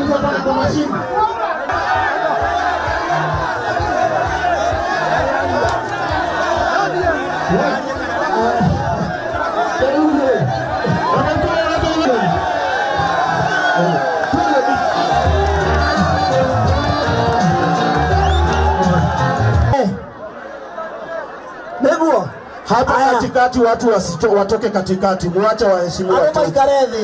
Watu wapana kwa mashine. Nĩguo Hapa Aya. katikati watu wasito, watoke katikati, muache waheshimiwa arĩa watoke. maikare thĩ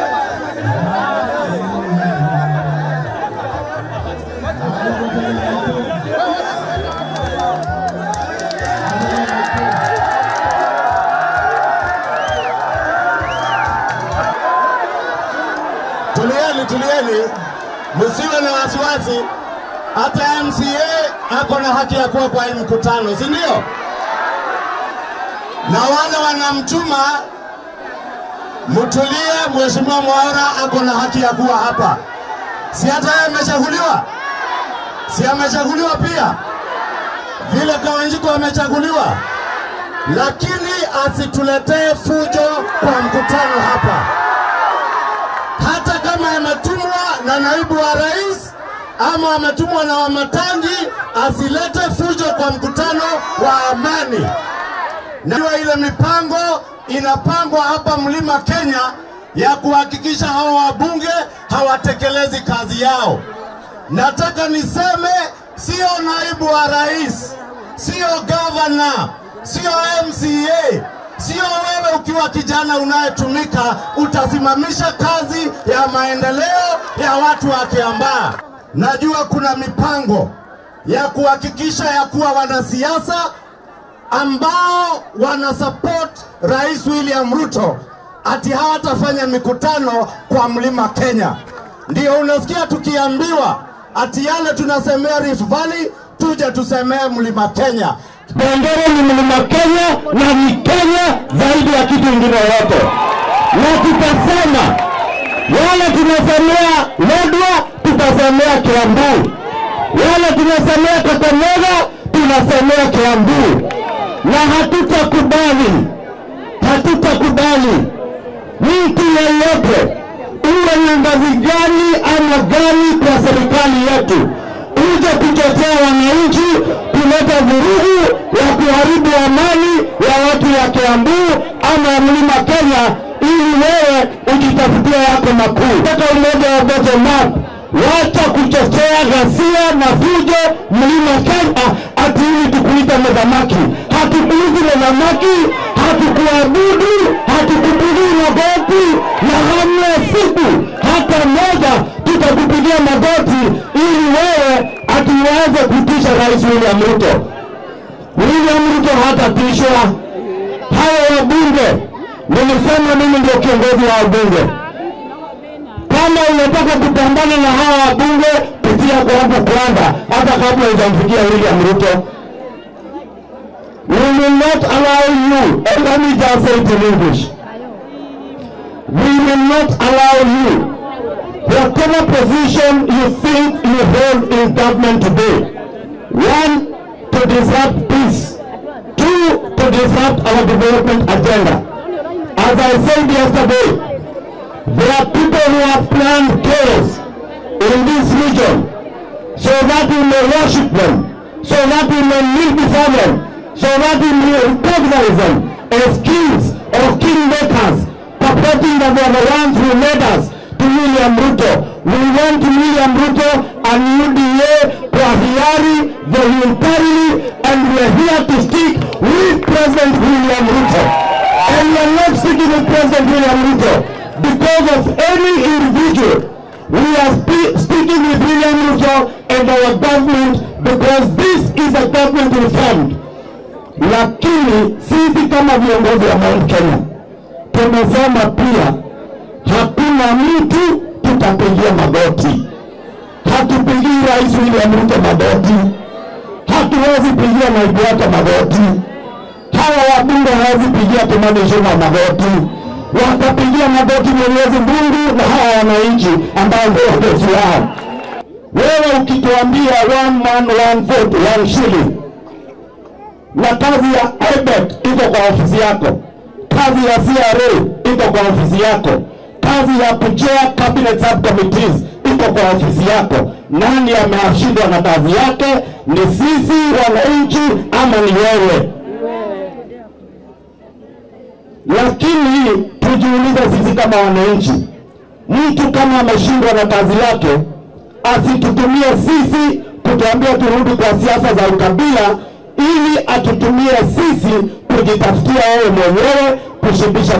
Tulieni, tulieni, msiwe na wasiwasi. Hata MCA ako na haki ya kuwa kwa hii mkutano, si ndio? Na wale wanamtuma mtulie. Mheshimiwa Mwaura ako na haki ya kuwa hapa, si hata yeye amechaguliwa? Si amechaguliwa pia vile Kawanjiko amechaguliwa, lakini asituletee fujo kwa mkutano hapa hata kama ametumwa na naibu wa rais ama ametumwa na Wamatangi, asilete fujo kwa mkutano wa amani. Najua ile mipango inapangwa hapa Mlima Kenya ya kuhakikisha hawa wabunge hawatekelezi kazi yao. Nataka niseme sio naibu wa rais, sio gavana, sio MCA, sio wewe ukiwa kijana unayetumika utasimamisha kazi ya maendeleo ya watu wa Kiambaa. Najua kuna mipango ya kuhakikisha ya kuwa wanasiasa ambao wana support Rais William Ruto ati hawatafanya mikutano kwa Mlima Kenya. Ndio unasikia tukiambiwa ati yale tunasemea Rift Valley tuje tusemee Mlima Kenya. Bendera ni mlima Kenya na ni Kenya zaidi ya kitu ingine yote, na tutasema wale tunasemea Lodwar, tutasemea Kiambu, wale tunasemea Kakamega, tunasemea Kiambu, na hatutakubali, hatutakubali mtu yeyote uwe na ngazi gani ama gani kwa serikali yetu uje kuchochea wananchi kuleta vurugu ya kuharibu amani ya watu ya Kiambu ama ya mlima Kenya ili wewe ujitafutia yako makuu. Toka umoja wa bottom up, wacha kuchochea ghasia na fujo mlima Kenya ati ili tukuita medhamaki. Hatukuiti medhamaki, hatukuabudu, hatukupigii magoti na hamna siku hata moja tutakupigia magoti ili wewe atuweze kutisha Rais William Ruto. William Ruto hatatishwa. Hawa wabunge, nilisema mimi ndio kiongozi wa wabunge. Kama unataka kupambana na hawa wabunge, pitia kwa hapo kwanza, hata kabla hujamfikia William Ruto. We will not allow you, and let me just say it in English. We will not allow you whatever position you think you hold in government today, one, to disrupt peace, two, to disrupt our development agenda. As I said yesterday, there are people who have planned chaos in this region so that we may worship them, so that we may kneel before them, so that we may recognize them as kings or kingmakers, purporting that they are the ones who led us to William Ruto. We want William Ruto and UDA kwa hiari voluntarily and we are here to stick with President William Ruto. And we are not sticking with President William Ruto because of any individual. We are spe- speaking with William Ruto and our government because this is a government reformed. Lakini sisi kama viongozi wa Mount Kenya tumesema pia hakuna mtu tutapigia magoti. Hatupigii Rais William Ruto magoti, hatuwezi pigia naibu wake magoti, hawa wabunge hawezi pigia Kimani Ichung'wah magoti, watapigia magoti Mwenyezi Mungu na hawa wananchi ambao ndio wadosi wao. Wewe ukituambia one man one vote one shilling, na kazi ya IBET iko kwa ofisi yako, kazi ya CRA iko kwa ofisi yako, kazi ya kuchair cabinet subcommittees iko kwa ofisi yako. Nani ameashindwa na kazi yake? Ni sisi wananchi ama ni wewe? Lakini tujiulize sisi kama wananchi, mtu kama ameshindwa na kazi yake asitutumie sisi kutuambia turudi kwa siasa za ukabila, ili atutumie sisi kujitafutia wewe mwenyewe kushibisha